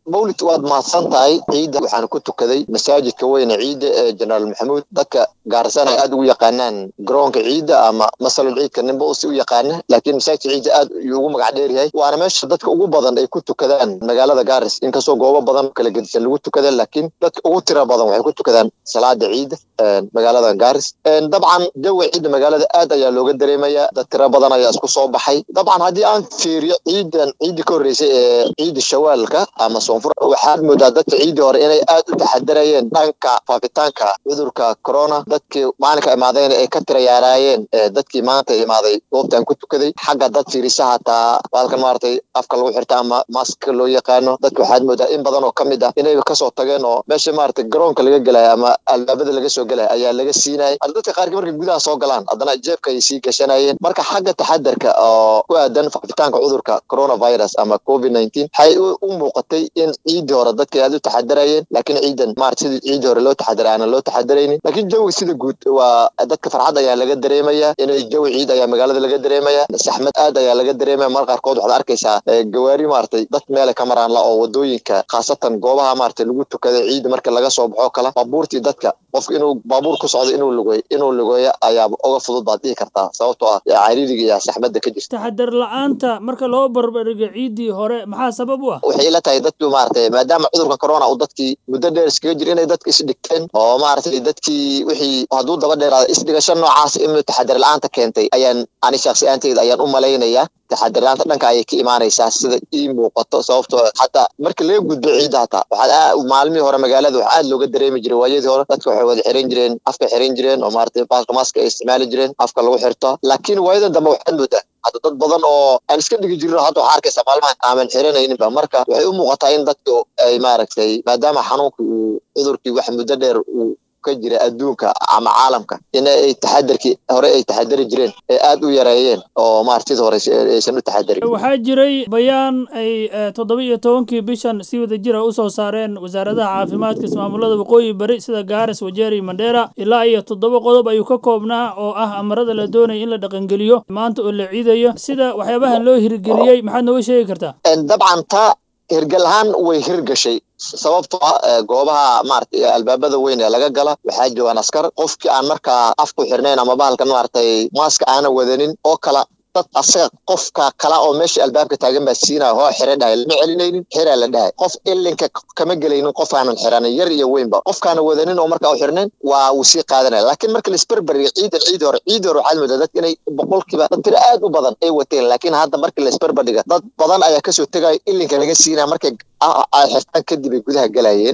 mawlid waad mahadsan tahay ciidda waxaan ku tukaday masaajidka weyne ciidda ee jenaraal maxamuud dadka gaarsan ay aad ugu yaqaanaan garoonka ciidda ama masalul ciidka ninba usi u yaqaana laakiin masaajidka ciidda aad ayuu ugu magac dheer yahay waana meesha dadka ugu badan ay ku tukadaan magaalada gaaris inkastoo goobo badan kala gedisan lagu tukada laakiin dadka ugu tira badan waxay ku tukadaan salaada ciidda magaalada gaaris dabcan jawi ciidda magaalada aad ayaa looga dareemaya dad tira badan ayaa isku soo baxay dabcan haddii aan fiiriyo ciidan ciiddii ka horreysay ee ciidda shawaalka ama soonfur waxaad moodaa dadka ciiddii hore inay aad u taxadarayeen dhanka faafitaanka cudurka corona dadkii maalinka imaadeen ay ka tira yaaraayeen dadkii maanta imaaday goobtan ku tukaday xagga dad fiirisa hataa baalkan maaragtay afka lagu xirta ama maska loo yaqaano dadka waxaad moodaa in badan oo ka mid ah inayba kasoo tageen oo meesha maaragtay garoonka laga gelaya ama albaabada laga soo gelaya ayaa laga siinayay hadda dadka qaarkii markay gudaha soo galaan haddana jeebka ay sii gashanayeen marka xagga taxadarka oo ku aadan faafitaanka cudurka coronavirus ama covid nineteen waxay u muuqatay in ciiddii hore dadka aad u taxadarayeen laakiin ciidan maarata sidii ciiddii hore loo taxadara aanan loo taxadaraynin laakiin jawi sida guud waa dadka farxad ayaa laga dareemaya inay jawi ciid ayaa magaalada laga dareemaya saxmad aad ayaa laga dareemaya mar qaarkood waxaad arkaysaa gawaari maaragtay dad meele ka maraan la oo wadooyinka khaasatan goobaha maaragtay lagu tukada ciidda marka laga soo baxo kala baabuurtii dadka qofka inuu baabuur ku socdo inuu lugeeyo inuu lugeeyo ayaaba oga fudud baad dhihi kartaa sababtoo ah cariiriga iyo saxmadda ka jirta taxadar la-aanta marka loo barbardhigo ciiddii hore maxaa sabab u ah waxay ila tahay dadku maaragtay maadaama cudurka corona uu dadkii muddo dheer iskaga jiro inay dadka isdhigteen oo maaragtay dadkii wixii hadduu daba dheeraada isdhigasho noocaas inuu taxadar la-aanta keentay ayaan ani shaksi aanteyda ayaan u malaynayaa taxadirlaanta dhanka ayay ka imaanaysaa sida ii muuqato sababtoo hataa marka laga gudbo ciidda hataa waxaad maalmihii hore magaalada waxaa aad looga dareemi jiray waayadii hore dadka waxay wada xiran jireen afka xiran jireen oo maaragtay baalka maaska ay isticmaali jireen afka lagu xirto laakiin waayadan dambe waxaad moodaa hadda dad badan oo aan iska dhigi jirin hadda waxaa arkaysa maalmahan aaman xiranayninba marka waxay u muuqataa in dadku ay maaragtay maadaama xanuunka uu cudurkii wax muddo dheer uu ka jira adduunka ama caalamka in ay taxadarkii hore ay taxadari jireen ee aad u yareeyeen oo maarata sida hore aysan u taxadarin waxaa jiray bayaan ay toddoba iyo tobankii bishan si wada jira u soo saareen wasaaradaha caafimaadka ismaamulada waqooyi bari sida gaaris wajeeri mandheera ilaa iyo toddoba qodob ayuu ka koobnaa oo ah amarada la doonaya in la dhaqangeliyo maanta oo la ciidayo sida waxyaabahan loo hirgeliyey maxaad nooga sheegi kartaa dabcan taa hirgal ahaan way hirgashay sababtoo ah goobaha maaragtay albaabada weyn ee laga gala waxaa joogaan askar qofkii aan markaa afku xirnayn ama bahalkan maaragtay maaska aanan wadanin oo kala dad asaga qofka kala oo meesha albaabka taagan baa siinaya hoo xira dhahay lama celinaynin xiraa la dhahay qof ilinka kama gelaynin qof aanan xiranin yar iyo weynba qofkaana wadanin oo markaa u xirnayn waa uu sii qaadanaya laakiin marka laisberberiga ciidan ciidi hore ciidi hore waxaad moodaa dadka inay boqolkiiba dad tiro aad u badan ay wateen laakiin hadda marka laisberberdhiga dad badan ayaa kasoo tegaya ilinka laga siinaya markay ay xirtaan kadib ay gudaha galayeen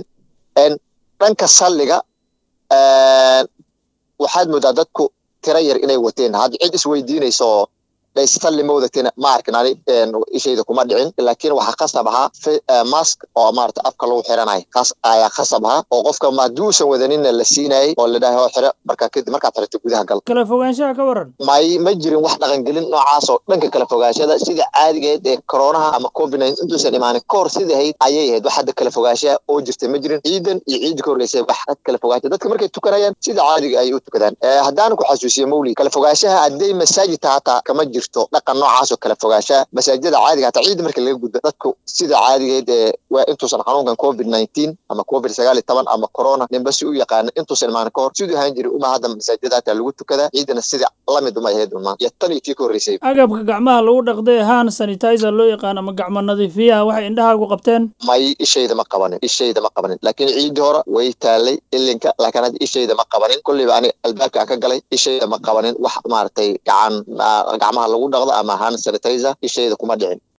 dhanka salliga waxaad moodaa dadku tiro yar inay wateen hadda cid isweydiinayso dhaysalli ma wadateen ma arkin ani ishayda kuma dhicin laakiin waxaa khasab ahaa mask oo maarata afka lagu xiranayo kaas ayaa khasab ahaa oo qofka hadduusan wadaninna la siinayay oo la dhahay oo xiro markaa kadib markaad xirto gudaha gal kala fogaanshaha ka waran may ma jirin wax dhaqangelin noocaas oo dhanka kala fogaanshada sida caadigeed ee koronaha ama covid nine intuusan imaanin kahor sidii ahayd ayay ahayd wax hadda kala fogaanshaha oo jirtay ma jirin ciidan iyo ciidda ka horreysay wax kala fogaansha dadka markay tukanayaan sida caadiga ay u tukadaan haddaan ku xasuusiyo mawlid kala fogaanshaha hadday masaajidta hataa kama jiro dhaqan noocaas oo kala fogaanshaha masaajidada caadiga hataa ciidda marka laga gudbo dadku sida caadigeed ee waa intuusan xanuunkan covid nineteen ama covid sagaal iyo toban ama corona ninba si u yaqaana intuusan imaanin kahor siduu ahaan jiray uma hadda masaajidada hataa lagu tukadaa ciidana sida lamid uma ahayd uma iyo tan iyo tii ka horreysay agabka gacmaha lagu dhaqday hand sanitizer loo yaqaan ama gacmo nadiifiyaha waxay indhahaagu qabteen may ishayda ma qabanin ishayda ma qabanin laakiin ciiddii hore way taalay ilinka laakiin hadda ishayda ma qabanin kolleyba aniga albaabka aan ka galay ishayda ma qabanin wax maaragtay gacan gacmaha lagu dhaqdo ama hand sanitizer ishayda kuma dhicin